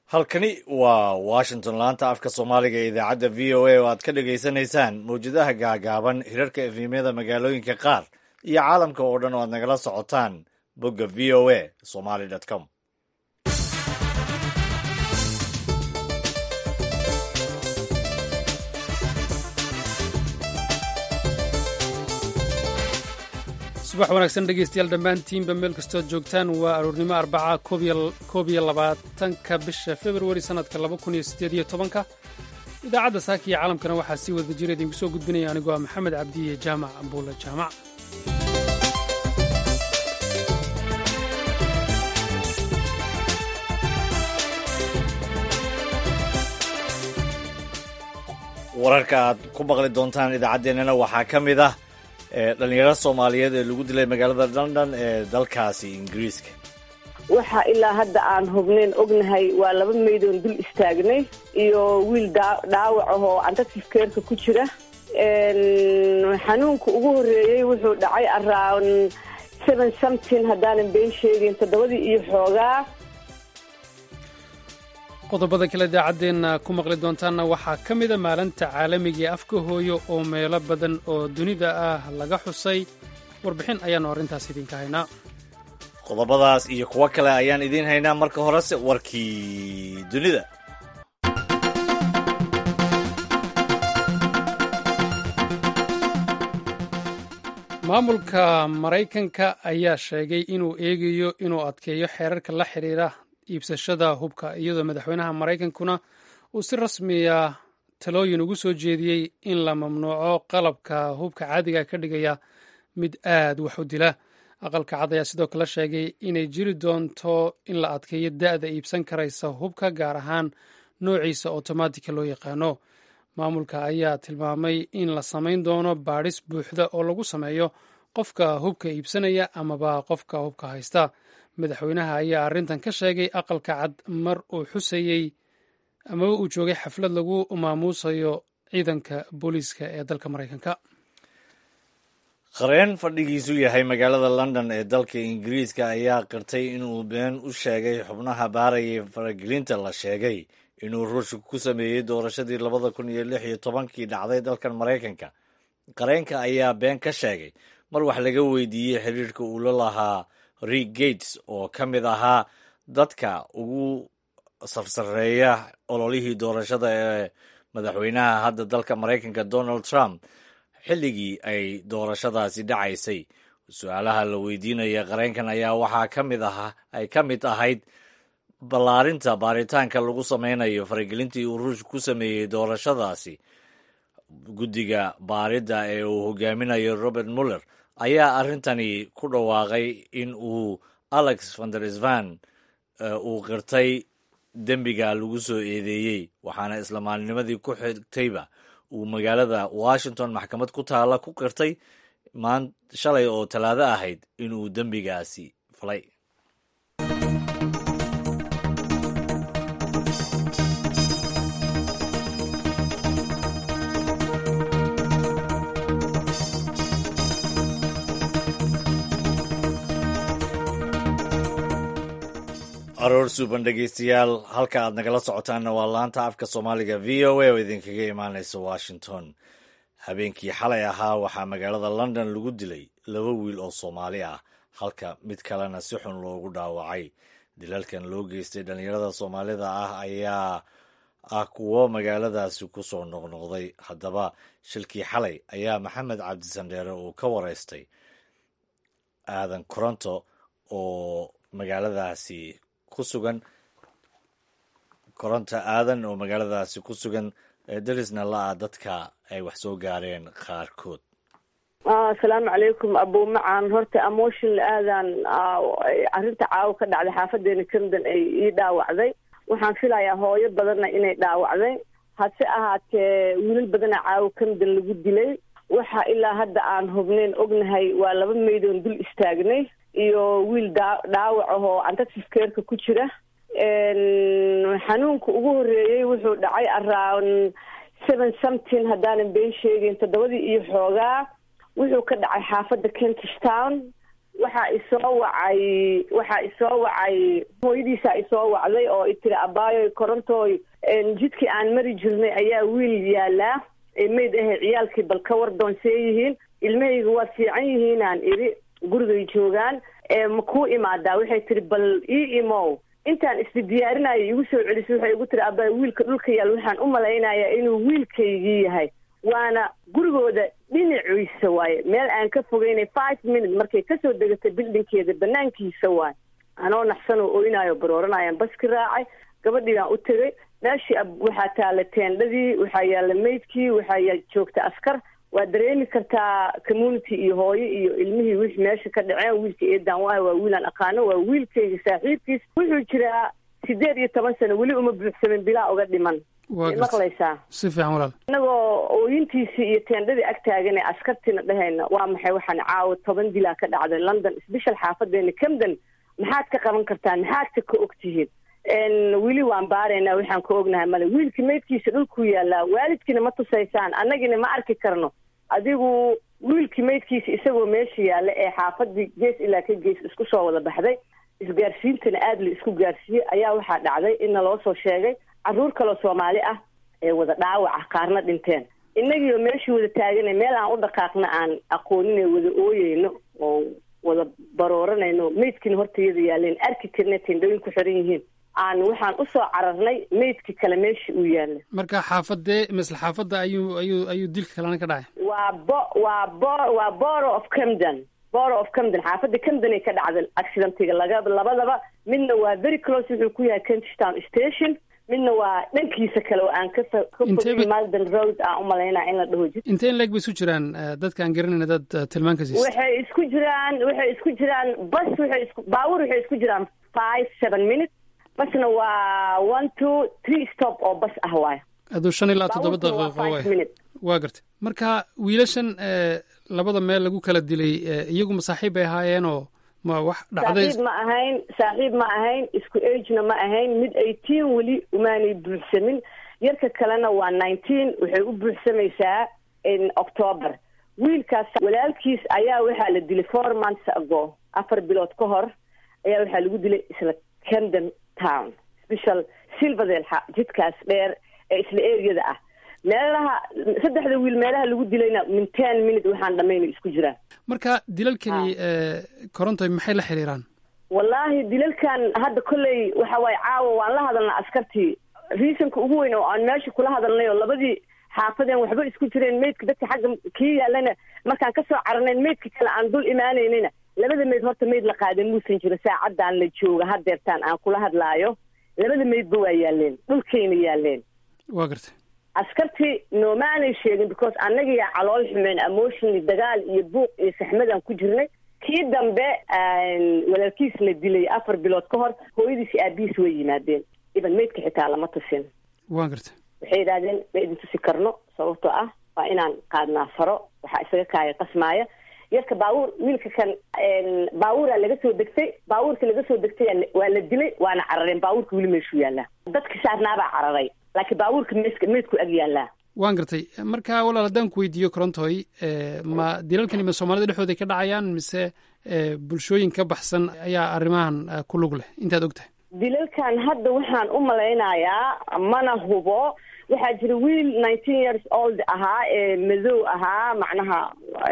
halkani waa washington laanta afka soomaaliga ee idaacadda v o a oo aad ka dhagaysanaysaan mawjadaha gaagaaban hirarka efemyada magaalooyinka qaar iyo caalamka oo dhan oo aad nagala socotaan bogga v o a somaly com subax wanaagsan dhegeystayaal dhammaantiinba meel kastood joogtaan waa aroornimo arbaca koob iyo labaatanka bisha februari sannadka laba kun iyo siddeed iyo tobanka idaacadda saaka iyo caalamkana waxaa sii wada jira idinku soo gudbinaya anigoo ah maxamed cabdiye jaamac buule jaamac wararka aad ku maqli doontaan idaacaddeenana waxaa ka mid ah dhalinyaro soomaaliyeed ee lagu dilay magaalada london ee dalkaasi ingiriiska waxa ilaa hadda aan hubnayn ognahay waa laba maydoon dul istaagnay iyo wiil dhaawac ahoo antatifkeerka ku jira xanuunka ugu horreeyey wuxuu dhacay around seven something haddaanan been sheegin toddobadii iyo xoogaa qodobada kale idaacaddeenna ku maqli doontaanna waxaa ka mida maalinta caalamiga ee afka hooyo oo meelo badan oo dunida ah laga xusay warbixin ayaannu arrintaas idinka haynaa qodobadaas iyo kuwo kale ayaan idiin haynaa marka horese warkii dunida maamulka maraykanka ayaa sheegay inuu eegayo inuu adkeeyo xeerarka la xidhiira iibsashada hubka iyadoo madaxweynaha maraykankuna uu si rasmiya talooyin ugu soo jeediyey in la mamnuuco qalabka hubka caadiga ka dhigaya mid aad wax u dila aqalka cad ayaa sidoo kale sheegay inay jiri doonto in la adkeeyo da'da iibsan karaysa hubka gaar ahaan noociisa otomaatika loo yaqaano maamulka ayaa tilmaamay in la samayn doono baadhis buuxda oo lagu sameeyo qofka hubka iibsanaya amaba qofka hubka haysta madaxweynaha ayaa arrintan ka sheegay aqalka cad mar uu xusayey amaba uu joogay xaflad lagu maamuusayo ciidanka booliiska ee dalka maraykanka qareen fadhigiisu yahay magaalada london ee dalka ingiriiska ayaa qirtay inuu been u sheegay xubnaha baarayay faragelinta la sheegay inuu ruushka ku sameeyey doorashadii labada kun iyo lix iyo tobankii dhacday dalkan maraykanka qareenka ayaa been ka sheegay mar wax laga weydiiyey xiriirka uu la lahaa rick gates oo ka mid ahaa dadka ugu sarsareeya ololihii doorashada ee madaxweynaha hadda dalka maraykanka donald trump xilligii ay doorashadaasi dhacaysay su-aalaha la weydiinaya qareenkan ayaa waxaa ka mid ahaa ay ka mid ahayd ballaarinta baaritaanka lagu sameynayo faragelintii uu ruushka ku sameeyey doorashadaasi guddiga baaridda ee uu hogaaminayo robert muller ayaa arrintani ku dhawaaqay in uu alex vandersvan uu qirtay dembiga lagu soo eedeeyey waxaana isla maalinimadii ku xigtayba uu magaalada washington maxkamad ku taalla ku qirtay maan shalay oo talaado ahayd inuu dembigaasi falay aroor suuban dhegeystayaal halka aad nagala socotaanna waa laanta afka soomaaliga v o a oo idinkaga imaanaysa washington habeenkii xalay ahaa waxaa magaalada london lagu dilay laba wiil oo soomaali ah halka mid kalena si xun loogu dhaawacay dilalkan loo geystay dhallinyarada soomaalida ah ayaa ah kuwo magaaladaasi ku soo noqnoqday haddaba shilkii xalay ayaa maxamed cabdisandheere uu ka wareystay aadan koronto oo magaaladaasi ku sugan koronta aadan oo magaaladaasi ku sugan darisna la-a dadka ay wax soo gaareen qaarkood asalaamu calaykum abuumacaan horta emotional aadan arrinta caawa ka dhacday xaafadeena camden ay ii dhaawacday waxaan filayaa hooyo badanna inay dhaawacday hase ahaatee wiilal badana caawa camden lagu dilay waxa ilaa hadda aan hubnayn ognahay waa laba maydoon dul istaagnay iyo wiil dhaawac ahoo antatifkeerka ku jira xanuunka ugu horreeyey wuxuu dhacay around seven something haddaanan been sheegin toddobadii iyo xoogaa wuxuu ka dhacay xaafadda kentish town waxaa isoo wacay waxaa isoo wacay hooyadiisaa isoo wacday oo itiri abaayo korontooy jidkii aan mari jirnay ayaa wiil yaalaa mayd ahe ciyaalkii bal ka war doonsee yihiin ilmahayga waa fiican yihiinaan idhi gurigay joogaan ma kuu imaadaa waxay tiri bal ii imow intaan isdi diyaarinayo igu soo celisay waxay igu tiri abaayo wiilka dhulka yaal waxaan u malaynayaa inuu wiilkaygii yahay waana gurigooda dhinaciisa waaye meel aan ka fogeynay five minute markay kasoo degatay bildinkeeda banaankiisa waaye anoo naxsan oo oynayo barooranayaan baski raacay gabadhii baan u tegay meeshii waxaa taala teendhadii waxaa yaalla maydkii waxaa joogta askar waa dareemi kartaa community iyo hooyo iyo ilmihii wixii meesha ka dhaceen wiilka eedaan waaha waa wiilaan aqaano waa wiilkayga saaxiibkiis wuxuu jiraa sideed iyo toban sano weli uma buuxsamin bilaa uga dhiman maqlaysaa si fiican walaal inagoo ooyintiisii iyo teendhadii ag taagan ee askartiina dhahayna waa maxay waxaan caawa toban dilaa ka dhacday london sbeshal xaafadeena camden maxaad ka qaban kartaan maxaadka ka ogtihiin weli waan baaraynaa waxaan ka ognahay male wiilkii maydkiisa dhulkuu yaallaa waalidkiina ma tusaysaan annagina ma arki karno adigu wiilkii maydkiisa isagoo meesha yaalla ee xaafadii gees ilaa ka gees isku soo wada baxday isgaarsiintana aada la isku gaarsiiyey ayaa waxaa dhacday inna loo soo sheegay carruur kaloo soomaali ah ee wada dhaawaca qaarna dhinteen innagiioo meeshii wada taagana meel aan u dhaqaaqna aan aqoonin ee wada ooyeyno oo wada barooranayno maydkiina hortayada yaaleen arki karna tendhooyin ku xiran yihiin aan waxaan usoo cararnay maydkii kale meeshii uu yaalla marka xaafadee misle xaafadda ayuu ayuu ayuu dilka kalena ka dhacay waa bo waa bo waa boro of camden boro of camden xaafadda camden ay ka dhacday accidentiga laga labadaba midna waa very close wuxuu ku yahay kentstown station midna waa dhankiisa kale oo aan ka ka malden road aan umalaynaa in la dhaho jid intee in leeg bay isu jiraan dadka aan garanayna dad tilmaanka siista waxay isku jiraan waxay isku jiraan bas waxay isku baawur waxay isku jiraan five seven minutes basna waa one two three stop oo bas ah waay aduu shan ilaa toddoba daqiiqo waay waa gartay marka wiilashan labada meel lagu kala dilay iyagu masaaxiib bay ahaayeenoo ma wax dhacday saaxiib ma ahayn saaxiib ma ahayn isku agena ma ahayn mid eighteen weli umaanay buuxsamin yarka kalena waa nineteen waxay u buuxsamaysaa october wiilkaas walaalkiis ayaa waxaa la dilay four months ago afar bilood ka hor ayaa waxaa lagu dilay isla camden town special silverdale jidkaas dheer ee isla areada ah meelaha saddexda wiil meelaha lagu dilayna min ten minute waxaan dhamayna isku jiraan marka dilalkani korontoy maxay la xiriiraan wallaahi dilalkan hadda kolley waxa waaye caawa waan la hadalnaa askartii reasonka ugu weyn oo aan meesha kula hadalnay oo labadii xaafadeen waxba isku jireen maydka dadka xagga kii yaalana markaan kasoo caranayn maydka kale aan dul imaanaynayna labada mayd horta mayd la qaadan muusan jiro saacadaan la jooga hadeertaan aan kula hadlaayo labada maydba waa yaaleen dhulkayna yaaleen waa gartay askartii noomaanay sheegin because annagiyaa calool xumeen emotionally dagaal iyo buuq iyo saxmadaan ku jirnay kii dambe walaalkiis la dilay afar bilood ka hor hooyadiisi aabihiis way yimaadeen iban maydka xitaa lama tusin waa gartay waxay yidhahdeen ma idin tusi karno sababtoo ah waa inaan qaadnaa faro waxaa isaga kaaya qasmaaya yarka baabuur wiilka kan baabuuraa laga soo degtay baabuurka laga soo degtay waa la dilay waana carareen baabuurka weli meeshuu yaallaa dadka saarnaabaa cararay laakiin baabuurka meeska meydku ag yaallaa waan gartay marka walaal haddaan ku weydiiyo korontoy ma dilalkani ma soomaalida dhexdooda ka dhacayaan mise bulshooyin ka baxsan ayaa arrimahan ku lug leh intaad og tahay dilalkan hadda waxaan u malaynayaa mana hubo waxaa jira wiil nineteen years old ahaa ee madow ahaa macnaha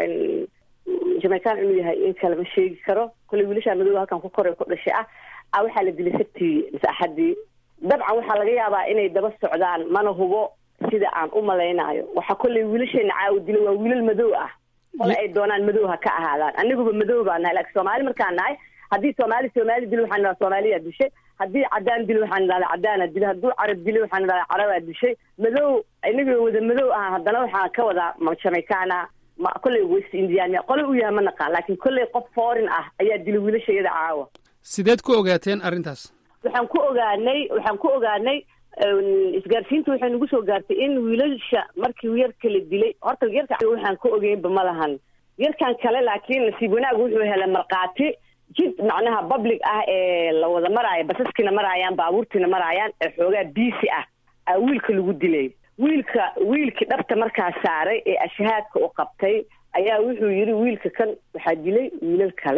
jamaican inuu yahay in kale ma sheegi karo kolley wiilashaa madow halkan ku koray ku dhashay ah a waxaa la dilay sabtii mise axaddii dabcan waxaa laga yaabaa inay daba socdaan mana hubo sida aan u malaynayo waxaa kolley wiilasheena caawa dila waa wiilal madow ah ole ay doonaan madow ha ka ahaadaan aniguba madow baa nahay laakiin soomaali markaan nahay haddii soomaali soomaali dilo waxaan idhaha soomaaliyaa dishay haddii cadaan dilo waxaan idhahda cadaana dilo hadduu carab dilo waxaan idhahda carabaa dishay madow inagoo wada madow ah haddana waxaan ka wadaa ma jamaicaana ma kolley west indian qole u yahay ma naqaan laakiin kolley qof foreign ah ayaa dilay wiilashayada caawa sideed ku ogaateen arrintaas waxaan ku ogaanay waxaan ku ogaanay isgaarsiinta waxay nagu soo gaartay in wiilasha markii yarka la dilay horta yarka waxaan ka ogeynba ma lahan yarkan kale laakiin nasiib wanaag wuxuu helay markhaati jid macnaha public ah ee la wada maraayo basaskiina maraayaan baabuurtiina maraayaan ee xoogaa biisi ah aa wiilka lagu dilay wiilka wiilkii dhabta markaa saaray ee ashahaadka u qabtay ayaa wuxuu yidhi wiilka kan waxaa dilay wiilal kale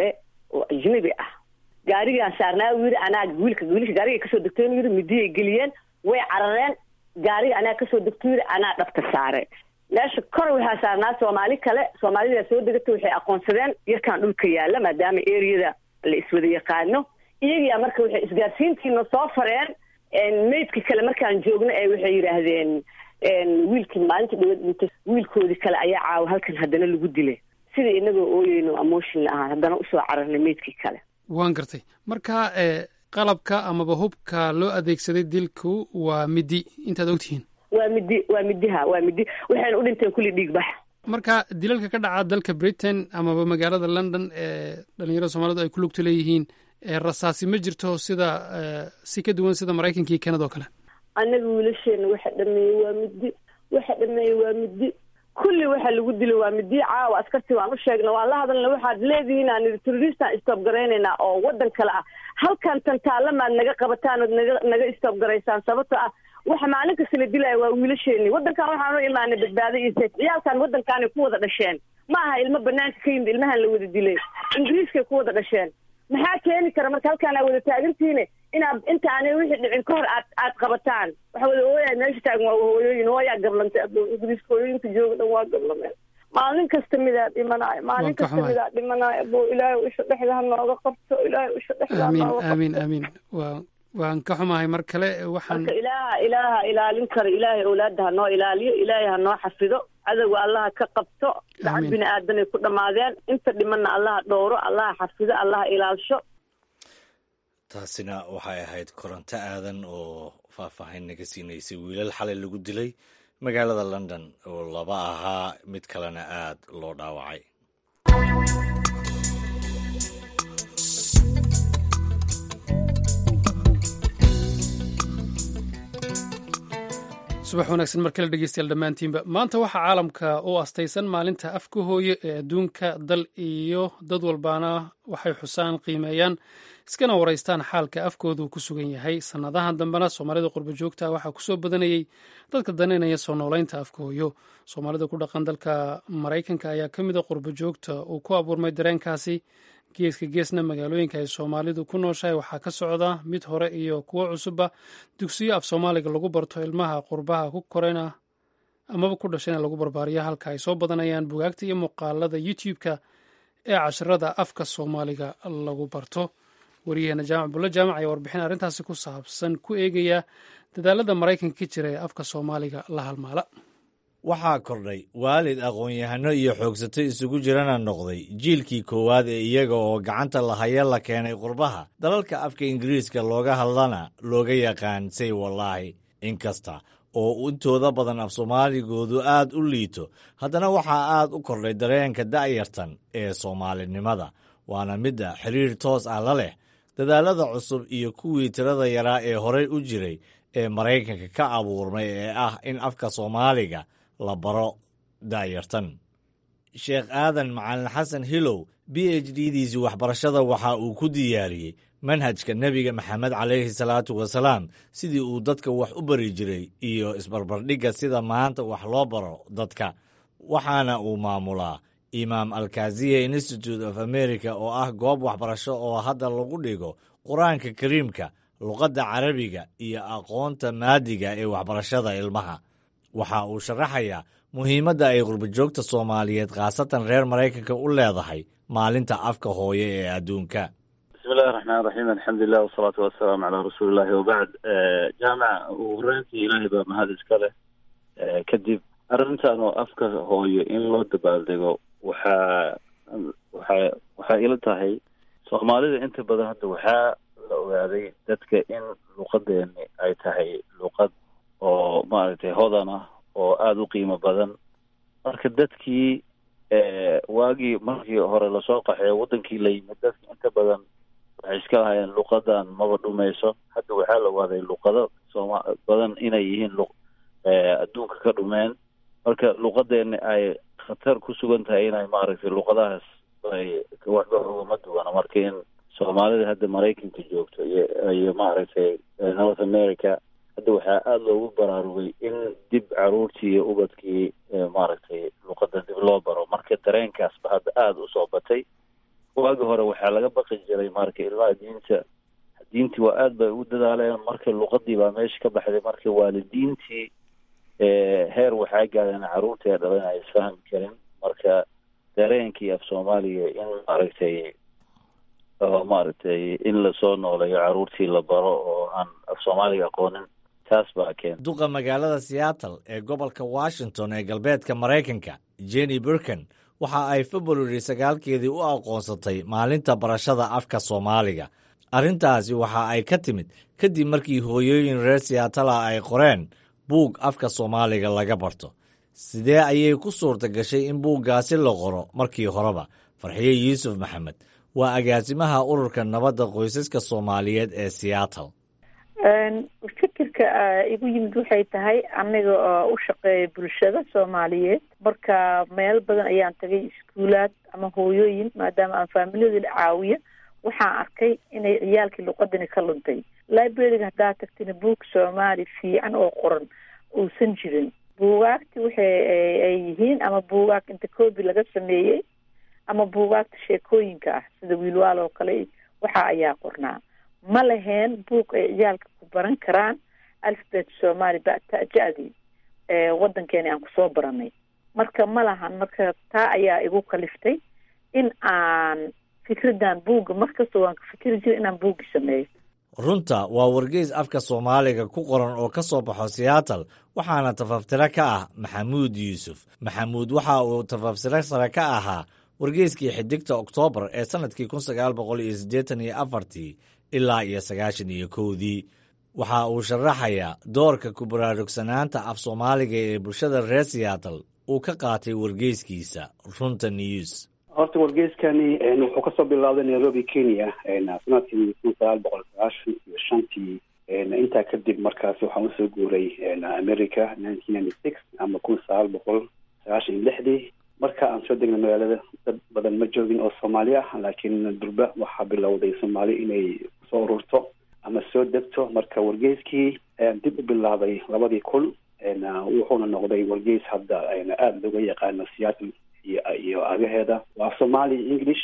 oo ajnabi ah gaarigaan saarnaa u yidhi anaa wiilka wiilka gaariga kasoo degteen yidhi midiyay geliyeen way carareen gaariga anaa kasoo degto yidhi anaa dhabta saare meesha kor waxaa saarnaa soomaali kale soomaalidaa soo degata waxay aqoonsadeen yarkaan dhulka yaalla maadaama eriyada la iswada yaqaano iyagiyaa marka waxay isgaarsiintiina soo fareen maydka kale markaan joogno ee waxay yidhaahdeen wiilkii maalinta dhawad dhintay wiilkoodii kale ayaa caawa halkan haddana lagu dilay sida inagoo ooyeyno emotion la ahaan haddana usoo cararnay maydkii kale waan gartay marka qalabka amaba hubka loo adeegsaday dilku waa midi intaad ogtihiin waa midi waa midiha waa midi waxayna u dhinteen kulli dhiig bax marka dilalka ka dhaca dalka britain amaba magaalada london ee dhalinyarada soomaalidu ay ku lugta leeyihiin rasaasi ma jirto sida si ka duwan sida maraykanka iyo kanada oo kale annaga wiilasheena waxa dhameeyey waa midi waxa dhameeyey waa midi kulli waxa lagu dilay waa midi caawa askartii waan u sheegna waan la hadalna waxaad leedihiin aan idhi terroristaan istoob garaynaynaa oo waddan kale ah halkan tantaalamaad naga qabataan ood naga naga istoob garaysaan sababto ah waxa maalin kasta la dilaya waa wiilasheeni waddankan waxaan u imaanay badbaado iyo seef ciyaalkan waddankaanay ku wada dhasheen ma aha ilmo banaanka ka yimid ilmahan la wada dilay ingiriiskay ku wada dhasheen maxaa keeni kara marka halkaan aa wada taagantiine inaad intaanay wixii dhicin ka hor aad aad qabataan waxa wada hooyaa meesha taagan waa hooyooyin hooyaa gablantay adoo ingiriiska hooyooyinka jooga dhan waa gablameen maalin kasta midaa dhimanaayo maalin kasta midaa dhimanaayo abo ilaahay isha dhexda ha nooga qabto ilaahay isha dhexda ha amiin nooga qabto amiin amiin waa waan ka xumahay mar kale waxaan marka ilaaha ilaaha ilaalin kara ilaahay owlaada ha noo ilaaliyo ilaahay ha noo xafido cadowga allaha ka qabto lacag Amiin. bini aadanay ku dhammaadeen inta dhimanna allaha dhowro allaha xafido allaha ilaalsho taasina waxay ahayd koronto aadan oo faahfaahin naga siinaysay wiilal xalay lagu dilay magaalada london oo laba ahaa mid kalena aad loo dhaawacay subax wanaagsan mar kale dhegeystayaal dhammaantiinba maanta waxaa caalamka u astaysan maalinta afka hooye ee adduunka dal iyo dad walbaana waxay xusaan qiimeeyaan iskana waraystaan xaalka afkoodu ku sugan yahay sannadahan dambena soomaalida qurbo joogta waxaa kusoo badanayey dadka daneynaya soo noolaynta afka hooyo soomaalida ku dhaqan dalka maraykanka ayaa ka mid a qurbo joogta uu ku abuurmay dareenkaasi geeska geesna magaalooyinka ay soomaalidu ku nooshahay waxaa ka socda mid hore iyo kuwo cusubba dugsiyo af soomaaliga lagu barto ilmaha qurbaha ku korena amaba ku dhashayna lagu barbaariyo halka ay soo badanayaan bugaagta iyo muuqaalada youtube-ka ee casharada afka soomaaliga lagu barto wariyaheena jaamac bulle jaamac ayaa warbixin arrintaasi ku saabsan ku eegaya dadaalada maraykanka ka jira ee afka soomaaliga la halmaala waxaa kordhay waalid aqoon-yahano iyo xoogsato isugu jirana noqday jiilkii koowaad ee iyaga oo gacanta lahaya la keenay qurbaha dalalka afka ingiriiska looga hadlana looga yaqaan say wallaahi inkasta oo intooda badan af soomaaligoodu aad u liito haddana waxaa aad u kordhay dareenka da'yartan ee soomaalinimada waana midda xiriir toos ah la leh dadaalada cusub iyo kuwii tirada yaraa ee horey u jiray ee maraykanka ka abuurmay ee ah in afka soomaaliga la baro da'yartan sheekh aadan macalin xasan hilow b h d diisii waxbarashada waxa uu ku diyaariyey manhajka nebiga maxamed calayhi salaatu wasalaam sidii uu dadka wax u bari jiray iyo isbarbardhigga sida maanta wax loo baro dadka waxaana uu maamulaa imaam alkaziya institute of america oo ah goob waxbarasho oo hadda lagu dhigo qur-aanka kariimka luqadda carabiga iyo aqoonta maadiga ee waxbarashada ilmaha waxa uu sharaxayaa muhiimadda ay qurbajoogta soomaaliyeed khaasatan reer maraykanka u leedahay maalinta afka hooye ee adduunka bismi illahi raxmaan raxiim alxamdulilah wasalaatu wasalaamu calaa rasuulillahi wabacd jaamac ugu horeyntii ilaahay baa mahad iska leh kadib arrintan oo afka hooyo in loo dabaaldego waxaa waxaa waxay ila tahay soomaalida inta badan hadda waxaa la ogaaday dadka in luqadeeni ay tahay luqad oo maaragtay hodan ah oo aada u qiimo badan marka dadkii waagii markii hore lasoo qaxeeyo wadankii la yimid dadki inta badan waxay iska lahayeen luqadan maba dhumayso hadda waxaa la waaday luqado sooma badan inay yihiin lu adduunka ka dhumeen marka luqadeeni ay khatar ku sugan tahay inay maaragtay luqadahaas ay waxba ugama duwana marka in soomaalida hadda maraykanka joogto iyo iyo maaragtay north america hadda waxaa aada loogu baraarugay in dib caruurtii iyo ubadkii maaragtay luqada dib loo baro marka dareenkaasba hadda aada usoo batay waagi hore waxaa laga baqi jiray marka ilmaha diinta diintii waa aad bay ugu dadaaleen marka luqadii baa meesha ka baxday marka waalidiintii heer waxaa gaadeen carruurtii dhalan ay isfahmi karin marka dareenkii af soomaaliya in maaragtay oo maaragtay in lasoo nooleeyo carruurtii la baro oo aan af soomaaliga aqoonin taas baa keenta duqa magaalada seattle ee gobolka washington ee galbeedka maraykanka jenny burkan waxa ay februari sagaalkeedii u aqoonsatay maalinta barashada afka soomaaliga arrintaasi waxa ay ka timid kadib markii hooyooyin reer seatala ay qoreen buug afka soomaaliga laga barto sidee ayay ku suurta gashay in buuggaasi la qoro markii horeba farxiye yuusuf maxamed waa agaasimaha ururka nabadda qoysaska soomaaliyeed ee seattle fikirka igu yimid waxay tahay aniga oo u shaqeeya bulshada soomaaliyeed marka meel badan ayaan tagay iskuulaad ama hooyooyin maadaama aan faamilyada caawiya waxaan arkay inay ciyaalkii luqadani ka luntay libraryga haddaad tagtina buug soomaali fiican oo qoran uusan jirin buugaagti waxay ay yihiin ama buugaag inta coobi laga sameeyey ama buugaagta sheekooyinka ah sida wiilwaal oo kale waxa ayaa qornaa ma laheen buug ay ciyaalka ku baran karaan alfabet soomaali bata-ja-dii waddankeeni aan kusoo baranay marka ma lahan marka taa ayaa igu kaliftay in aan fikraddan buugga markasta waan ka fikri jira inaan buuggi sameeyo runta waa wargeys afka soomaaliga ku qoran oo ka soo baxo seattle waxaana tafaftiro ka ah maxamuud yuusuf maxamuud waxa uu tafaftiro sare ka ahaa wargeyskii xidigta oktoobar ee sannadkii kun sagaal boqol iyo siddeetan iyo afartii ilaa iyo sagaashan iyo kowdii waxa uu sharaxayaa doorka ku baraarugsanaanta af soomaaliga ee bulshada reer seattle uu ka qaatay wargeyskiisa runta news horta wargeyskani wuxuu kasoo bilaabday nairobi kenya sanadkii kun sagaal boqol sagaashan iyo shantii intaa kadib markaasi waxaan usoo guuray america nineteen ninety six ama kun sagaal boqol sagaashan iyo lixdii marka aan soo degnay magaalada dad badan ma joogin oo soomaali ah laakiin durba waxaa bilowday soomaali inay soo ururto ama soo degto marka wargeyskii ayaan dib u bilaabay labadii kun wuxuuna noqday wargeys hadda aada looga yaqaano seattle iyo iyo agaheeda waa somali english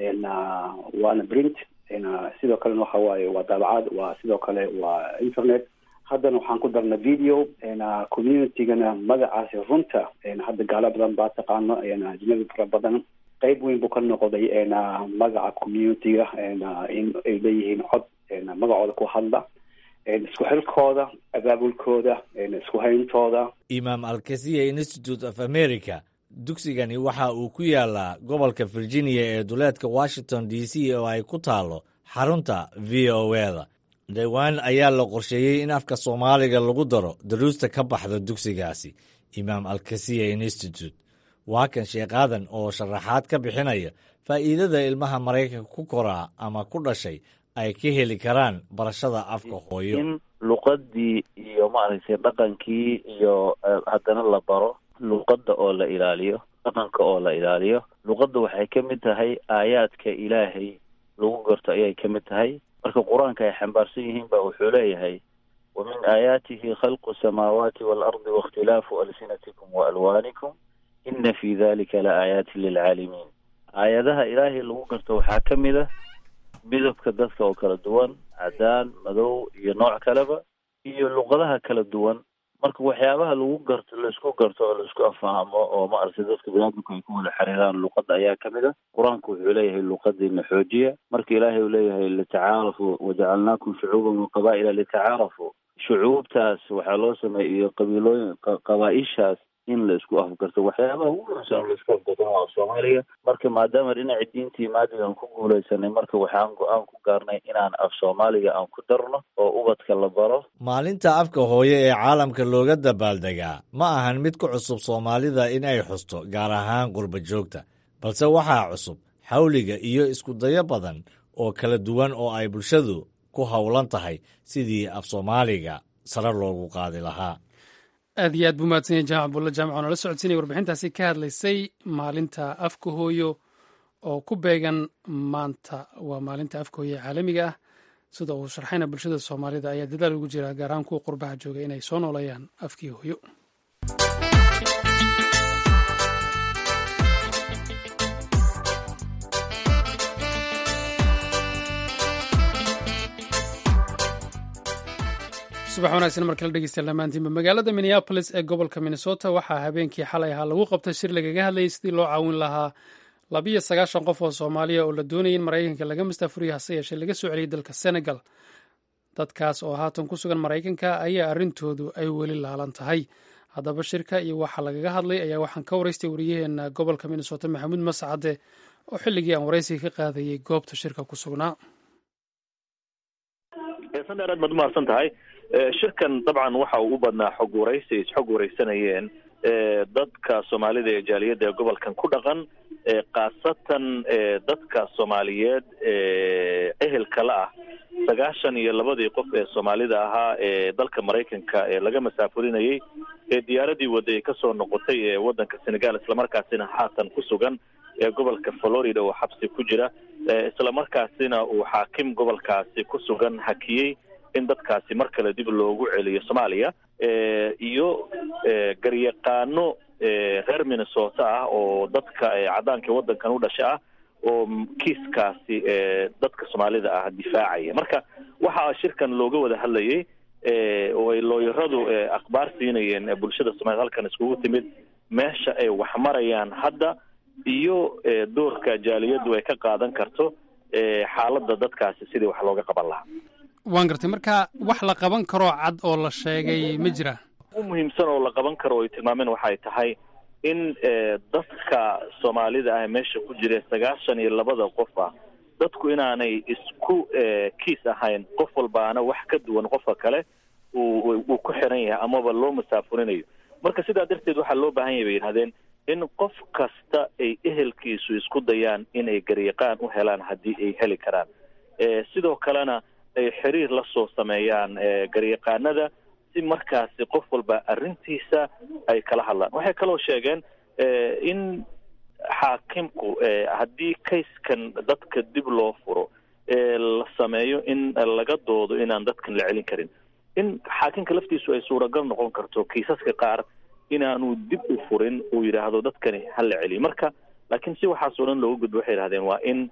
waana print sidoo kalena waxa waaye waa daabacad waa sidoo kale waa internet haddana waxaan ku darna video communitygana magacaasi runta hadda gaalo badan baa taqaano ajnabi fara badan qeyb weyn buu ka noqday magaca communityga in ay leeyihiin cod magacooda ku hadla isku xilkooda abaabulkooda isku hayntooda imaam alkasiya institute of america dugsigani waxa uu ku yaalaa gobolka virginia ee duleedka washington d c oo ay ku taalo xarunta v o eda dhowaan ayaa la qorsheeyey in afka soomaaliga lagu daro daruusta ka baxda dugsigaasi imaam alkasiya institute waa kan sheekaadan oo sharaxaad ka bixinaya faa'iidada ilmaha maraykanka ku koraa ama ku dhashay ay ka heli karaan barashada afka hooyo in luqadii iyo maaragtay dhaqankii iyo haddana la baro luqadda oo la ilaaliyo dhaqanka oo la ilaaliyo luqadda waxay ka mid tahay aayaadka ilaahay lagu garto ayay ka mid tahay marka qur-aanka ay xambaarsan yihiin ba wuxuu leeyahay wa min aayaatihi khalqu samaawaati waalardi waاkhtilaafu alsinatikum waalwaanikum ina fi dalika la aayaatin lilcaalimiin aayadaha ilaahay lagu garto waxaa ka mid a midabka dadka oo kala duwan cadaan madow iyo nooc kaleba iyo luqadaha kala duwan marka waxyaabaha lagu garto laisku garto oo laisku afahamo oo maaragtay dadka biniaadamku ay ku wada xiriiraan luqadda ayaa ka mid a qur-aanku wuxuu leeyahay luqadiina xoojiya marka ilaahay uu leeyahay litacaarafu wajacalnaakum shucuuban waqabaa'ila litacaarafu shucuubtaas waxaa loo sameeyay iyo qabiilooyin qabaa-ishaas in la isku afgarto waxyaabaha ugu muhiimsan la isku afgarto waa soomaaliga marka maadaama dhinaci diintii maadiga aan ku guulaysanay marka waxaan go-aan ku gaarnay inaan af soomaaliga aan ku darno oo ubadka la baro maalinta afka hooyo ee caalamka looga dabaaldegaa ma ahan mid ku cusub soomaalida in ay xusto gaar ahaan qurba joogta balse waxaa cusub xawliga iyo isku dayo badan oo kala duwan oo ay bulshadu ku howlan tahay sidii af soomaaliga sare loogu qaadi lahaa aad iyo aad buu mahadsanya jaamac bulle jaamac oo nala socodsiinaya warbixintaasi ka hadlaysay maalinta afka hooyo oo ku beegan maanta waa maalinta afka hooyo ee caalamiga ah sida uu sharxayna bulshada soomaalida ayaa dadaal ugu jira gaar ahaan kuwa qurbaha jooga inay soo nooleeyaan afkii hooyo subax wanaagsan mar kale dhegeystayaal dhammaantiinba magaalada minneabolis ee gobolka minnesota waxaa habeenkii xalay ahaa lagu qabtay shir lagaga hadlayay sidii loo caawin lahaa labiyo sagaashan qof oo soomaaliya oo la doonayay in maraykanka laga mastaafuriyo hase yeeshee laga soo celiyay dalka senegal dadkaas oo haatan ku sugan maraykanka ayaa arrintoodu ay weli laalan tahay haddaba shirka iyo waxa lagaga hadlay ayaa waxaan ka waraystay wariyaheena gobolka minnesota maxamuud mascade oo xilligii aan waraysiga ka qaadayay goobta shirka ku sugnaa sandheer aad baad umahadsan tahay shirkan dabcan waxa uu u badnaa xog waraysi is xog waraysanayeen dadka soomaalida ee jaaliyadda ee gobolkan ku dhaqan khaasatan dadka soomaaliyeed ehelka la ah sagaashan iyo labadii qof ee soomaalida ahaa ee dalka maraykanka ee laga masaafurinayay ee diyaaradii wadda ay kasoo noqotay ee waddanka senegal islamarkaasina haatan ku sugan ee gobolka florida oo xabsi ku jira islamarkaasina uu xaakim gobolkaasi ku sugan hakiyey in dadkaasi mar kale dib loogu celiyo soomaaliya iyo garyaqaano reer minnesota ah oo dadka caddaanka waddankan u dhasha ah oo kiiskaasi dadka soomaalida ah difaacaya marka waxaa shirkan looga wada hadlayay oo ay looyaradu akhbaar siinayeen bulshada soomaaliyed halkan iskugu timid meesha ay wax marayaan hadda iyo doorka jaaliyaddu ay ka qaadan karto xaaladda dadkaasi sidii wax looga qaban lahaa waan gartay marka wax la qaban karoo cad oo la sheegay ma jira u muhiimsan oo la qaban karo oo ay tilmaameen waxay tahay in dadka soomaalida ah meesha ku jira sagaashan iyo labada qof ah dadku inaanay isku kiis ahayn qof walbaana wax ka duwan qofka kale uu uu ku xiran yahay amaba loo masaafurinayo marka sidaa darteed waxaa loo baahan yahay bay yidhahdeen in qof kasta ay ehelkiisu isku dayaan inay garyaqaan u helaan haddii ay heli karaan sidoo kalena ay xiriir la soo sameeyaan garyaqaanada si markaasi qof walba arrintiisa ay kala hadlaan waxay kaloo sheegeen in xaakimku haddii kayskan dadka dib loo furo la sameeyo in laga doodo inaan dadkan la celin karin in xaakimka laftiisu ay suuragal noqon karto kiisaska qaar inaanu dib u furin uu yidhaahdo dadkani ha la celiyo marka laakiin si waxaasoo dhan looga gudbo waxay yidhahdeen waa in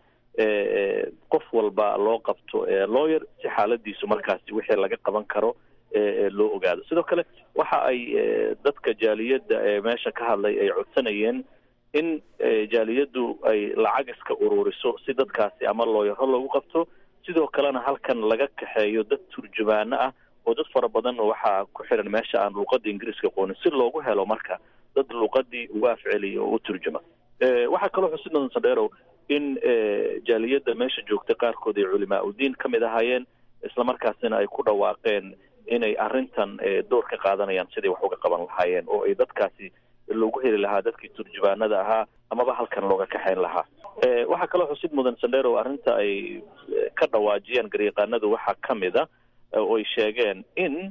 qof walba loo qabto lawyer si xaaladiisu markaasi wixii laga qaban karo loo ogaado sidoo kale waxa ay dadka jaaliyadda ee meesha ka hadlay ay codsanayeen in jaaliyaddu ay lacag iska ururiso si dadkaasi ama looyaro loogu qabto sidoo kalena halkan laga kaxeeyo dad turjumaano ah oo dad fara badan waxaa ku xiran meesha aan luuqada ingiriiska qoonin si loogu helo marka dad luuqadii uga afceliya oo u turjuma waxaa kaloo xusid mudan sandheerow in jaaliyadda meesha joogta qaarkood ay culimaa udiin ka mid ahaayeen islamarkaasina ay ku dhawaaqeen inay arrintan door ka qaadanayaan sidai wax uga qaban lahaayeen oo ay dadkaasi loogu heli lahaa dadkii turjubaanada ahaa amaba halkan looga kaxayn lahaa waxaa kaloo xusid mudan sandheerow arrinta ay ka dhawaajiyaan garyaqaanadu waxaa ka mid a oo ay sheegeen in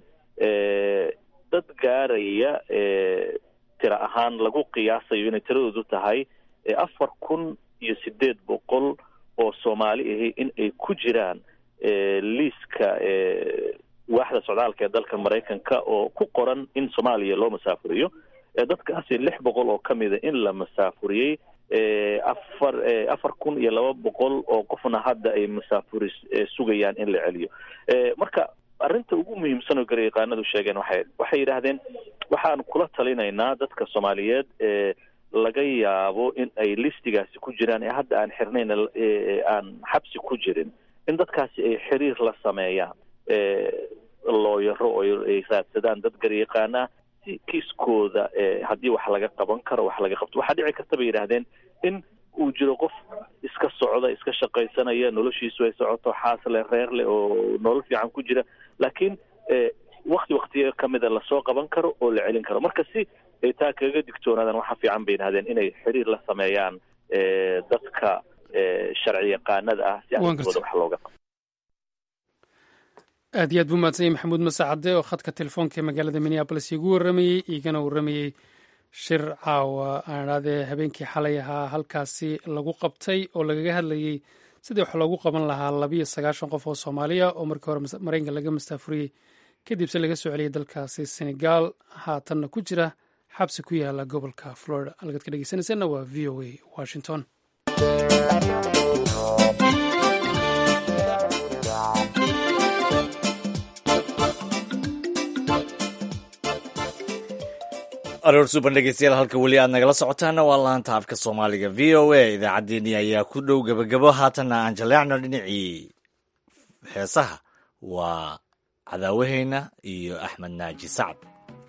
dad gaaraya tira ahaan lagu qiyaasayo inay tiradoodu tahay afar kun iyo sideed boqol oo soomaali ahi in ay ku jiraan liiska waaxda socdaalka ee dalka maraykanka oo ku qoran in soomaaliya loo masaafuriyo dadkaasi lix boqol oo ka mida in la masaafuriyey afar afar kun iyo laba boqol oo qofna hadda ay masaafuri sugayaan in la celiyo marka arrinta ugu muhiimsan oo garyaqaanadu sheegeen waxay waxay yidhaahdeen waxaan kula talinaynaa dadka soomaaliyeed ee laga yaabo in ay listigaasi ku jiraan ee hadda aan xirnayn aan xabsi ku jirin in dadkaasi ay xiriir la sameeyaan looyaro oo ay raadsadaan dad garyaqaana si kiiskooda haddii wax laga qaban karo wax laga qabto waxaa dhici karta bay yidhaahdeen in uu jiro qof iska socda iska shaqaysanaya noloshiisu ay socoto xaasle reerle oo nolol fiican ku jira laakiin wakti waktiyo kamida lasoo qaban karo oo la celin karo marka si ay taa kaga digtoonaadaan waxaa fiican bay yidhahdeen inay xiriir la sameeyaan dadka sharci yaqaanada ah si arrintooda wax looga qabo aad iyo aad buu mahadsan yahy maxamuud masacade oo khadka telefoonka ee magaalada minneabolis iigu warramayey iigana warramayey shir caawa aan idhahdee habeenkii xalay ahaa halkaasi lagu qabtay oo lagaga hadlayey sidii wax loogu qaban lahaa labiyo sagaashan qof oo soomaaliya oo markii hore maraykanka laga mastaafuriyey kadibse laga soo celiyey dalkaasi senegal haatanna ku jira xabsi ku yaala gobolka florida halkaad ka dhegeysanayseena waa v o a washington aroor suban dhegeystayaal halka weli aad nagala socotaana waa laanta afka soomaaliga v o a idaacaddeenii ayaa ku dhow gebagabo haatanna aan jaleecno dhinacii heesaha waa cadaawaheyna iyo axmed naaji sacad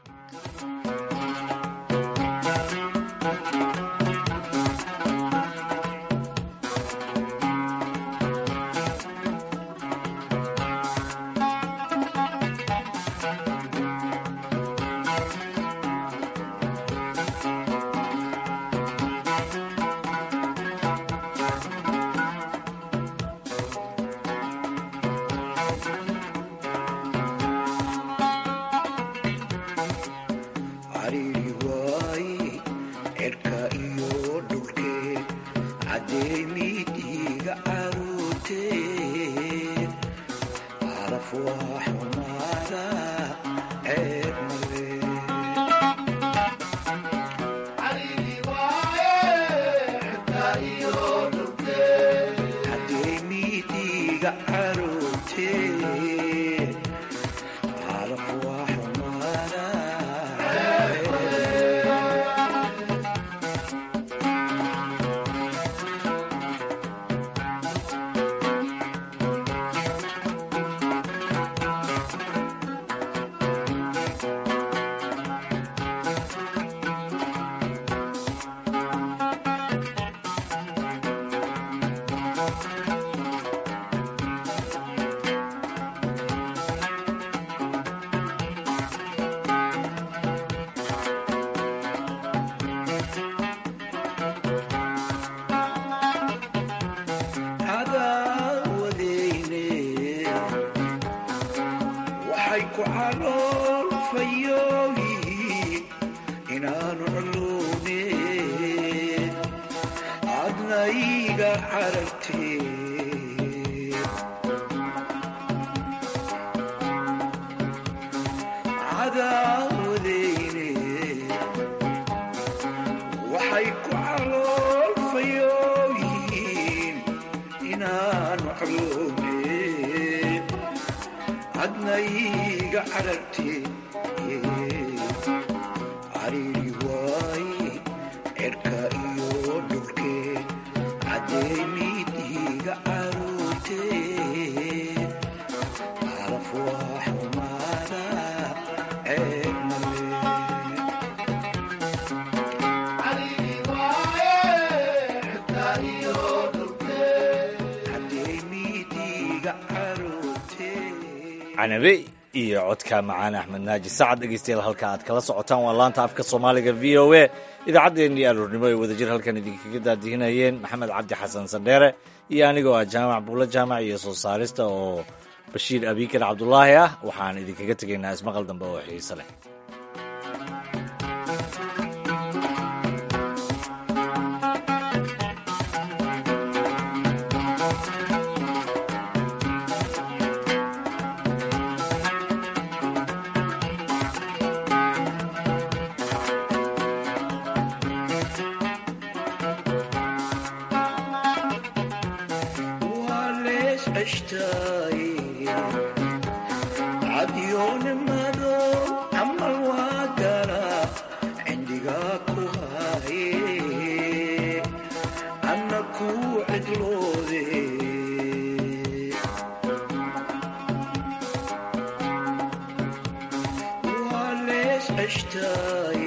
canabe iyo codka macaan axmed naaji sacad dhegeystayaal halka aad kala socotaan waa laanta afka soomaaliga v o a idaacaddeenii aroornimo ay wadajir halkan idinkaga daadihinayeen maxamed cabdi xasan sandheere iyo anigoo ah jaamac buulo jaamac iyo soo saarista oo bashiir abiikar cabdulaahi ah waxaan idinkaga tegaynaa ismaqal dambe oo xiise leh Ashtai